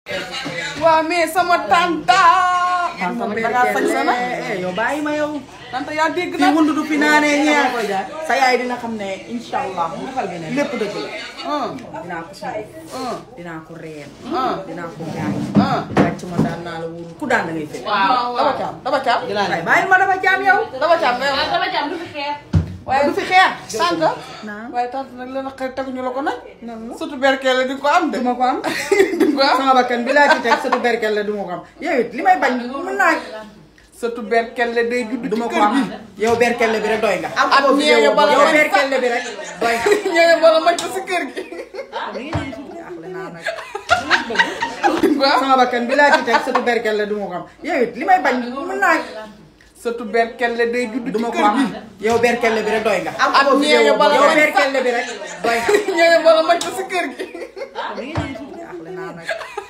waa mais sama tanta. tanta nag da ngaa sañ sa nag. yow bàyyi ma yow. tanta yaa dégg kii nag. wundu du fi naanee ñeer sa yaay dina xam ne incha allah lépp dëgg la. ah dinaa ko sunguf ah dinaa ko reen. ah dinaa ko gaañ. ah. wàcc ma daan naa la wóor ku daan da ngay fekk. waaw daba caam daba caam. waaye bàyyi ma dafa jaam yow. daba caam nga yow. dama jàmm du fi xeer. waaye du fi xeex. tanta. naam. waaye tanta nag la naqari teguñu la ko nag. surtout berkele di ko am de. du ma ko am. di ko am. sama bakkan bi laa ci teg sëtu berkel la du ma ko am yow it li may bañ mën naa surtout berkele day judd du ci ma ko kër am gi. yow berkel bi rek doy nga. am Ak ko ñeeño bala yow may berkel bi rek doy nga. ñëwee bala maj ko si kër gi. jaaxle naa nag. di ko am. sama bakkan bi laa ci teg sëtu berkel la du ma ko am yow it li may bañ mën naa surtout berkele day judd du ci ma ko kër am gi. yow berkel bi rek doy nga. am Ak ko ñeeño bala yow may berkel bi rek doy nga. ñëwee bala maj ko si kër gi. jaaxle naa nag.